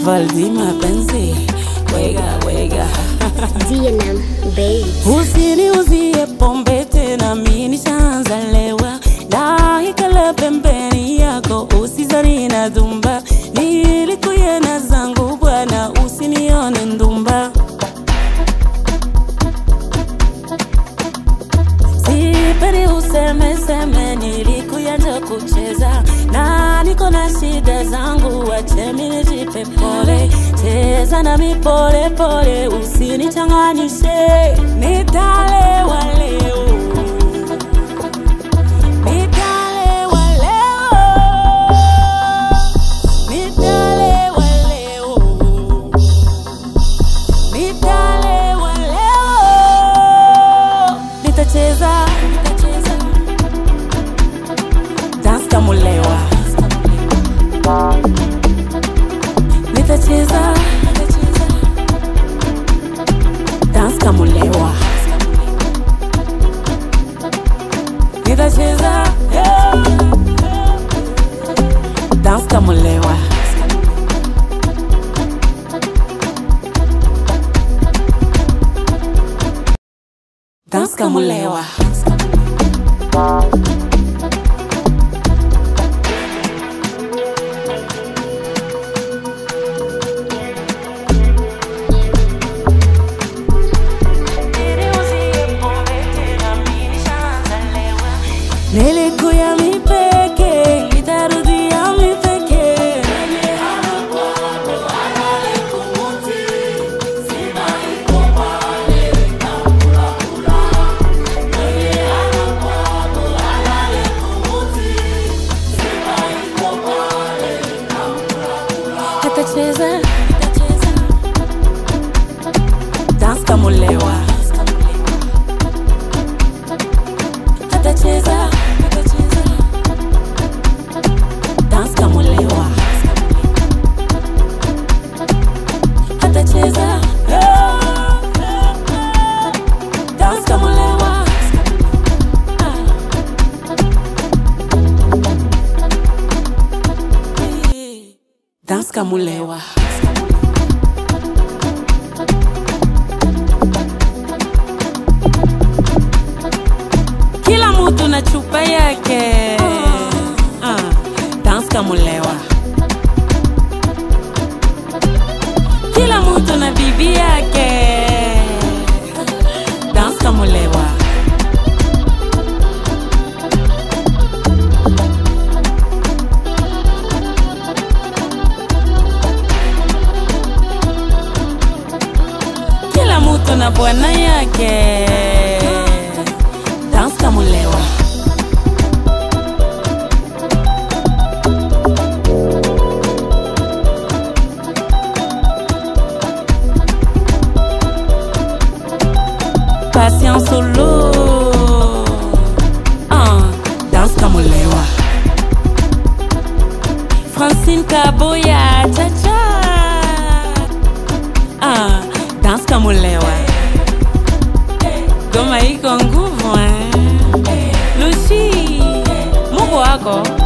Valdi mapenzi wega wega DNM Babe. Usiniuzie pombe tena, mi nishaanza lewa, naikala pembeni yako, usizani na dhumba, nilikuyena zangu bwana, usinione ndumba. Sipendi useme seme, nilikuyanja kucheza na niko na shida zangu, wache mimi nijipe pole, cheza nami pole pole, usinichanganyishe, nitalewa leo, nitalewa leo, nitalewa leo, nitalewa leo, nitacheza, nitacheza dance kama ulewa, nitacheza, nitacheza dance kama ulewa, nitacheza yeah. dance kama ulewa. Dance kama ulewa. Nilikuya mipeke, nitarudia mipeke. Atacheza, atacheza. Dance kama ulewa. Atacheza, atacheza. Dance kama ulewa. Atacheza. yeah, yeah, yeah. Dance kama ulewa. Ah. Dance kama ulewa. Kila mtu na chupa yake. Ah, dance kama ulewa. Kila mtu na bibi yake. Dance kama ulewa. Kila mtu na bwana yake. Dance kama ulewa. Patience solo. Ah, dance kama ulewa. Francine Kaboya, cha cha. Ah, dance kama ulewa. Goma iko nguvu eh. Lucy, Mungu wako